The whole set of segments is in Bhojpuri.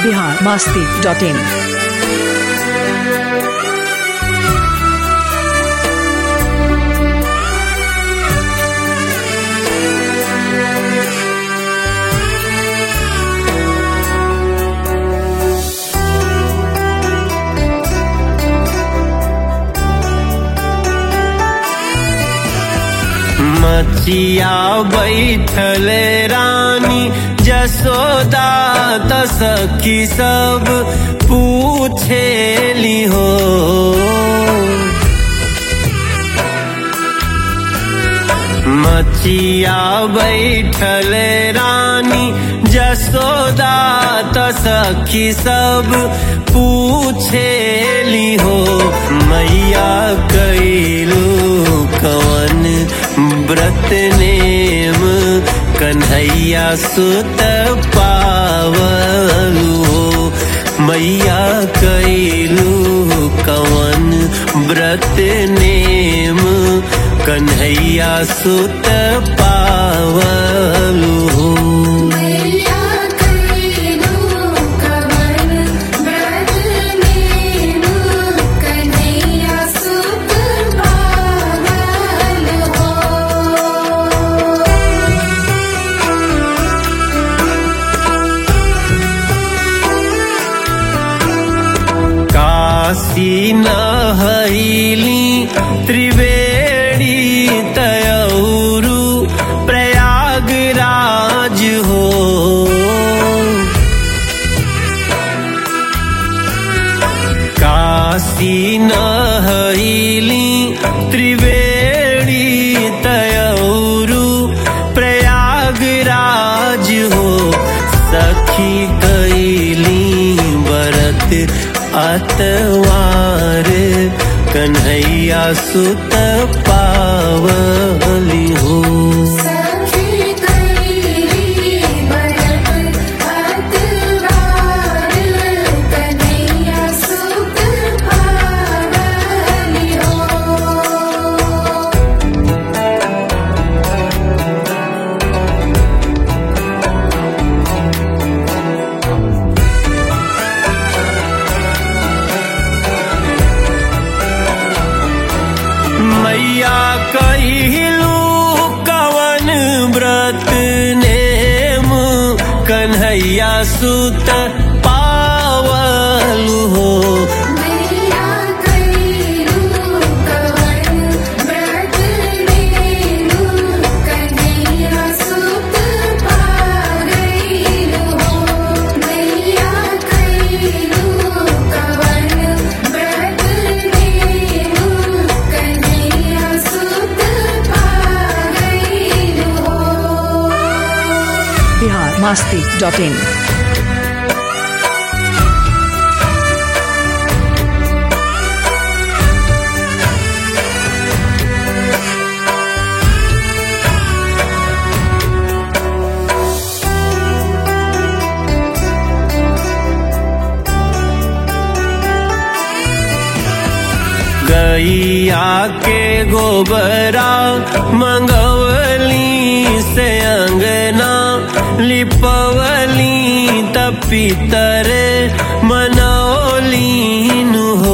बिहार मस्ती डॉट इन मचिया बैठल रानी जसोदा त सखी सब पूछेली हो मचिया बैठल रानी जसोदा त सखी सब पूछेली हो मैया कैलू कवन व्रत नेम कन्हैया सुत पावलू हो मैया कैलू कवन व्रत नेम कन्हैया सुत पावलू हो मैया कैलू कवन व्रत नेम कन्हैया सुत पावल हो काशी नहैली त्रिवेणी तयौरु प्रयागराज हो काशी नहैली त्रिवेणी तयौरु प्रयागराज हो सखी कैली बरत अतवार कन्हैया सुत पावली हो सखी कैली बरत अतवार कन्हैया सुत पावल हो मैया कहिलू कवन व्रत नेम कन्हैया सुत पावलू हो मैया कैलू कवन व्रत नेम कन्हैया सुत पावल हो मैया कैलू कवन व्रत नेम कन्हैया सुत पावल हो बिहार मस्ती डॉट इन गैया के गोबरा मंगवली से अंगना लिपवली तपितर मनौलीन हो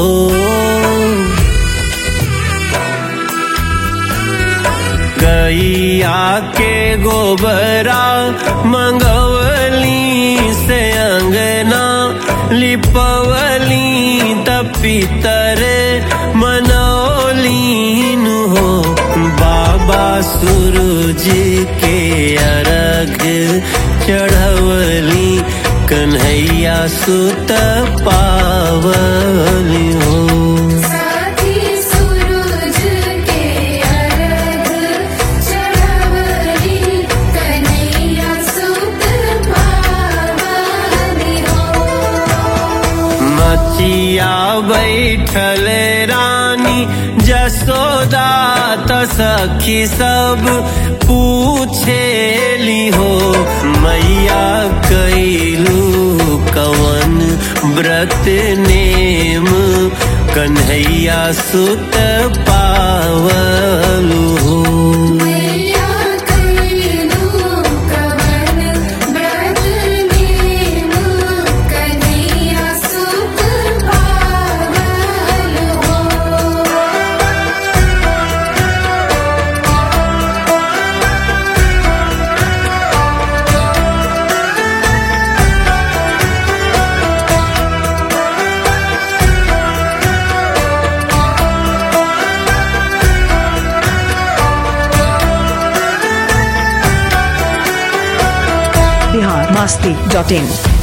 गैया के गोबरा मंगवली से अंगना लिपवली तपितर मनौलीन हो बाबा सूरज के अर्घ चढ़वली कन्हैया सुत पावली हो साथी सूरज के अर्घ चढ़वली कन्हैया सुत पावली हो मचिया बैठल रानी जसोदा त सखी सब पूछेली हो मैया कैलू कवन व्रत नेम कन्हैया सुत पावलू हो मैया कैलू कवन व्रत नेम masti.in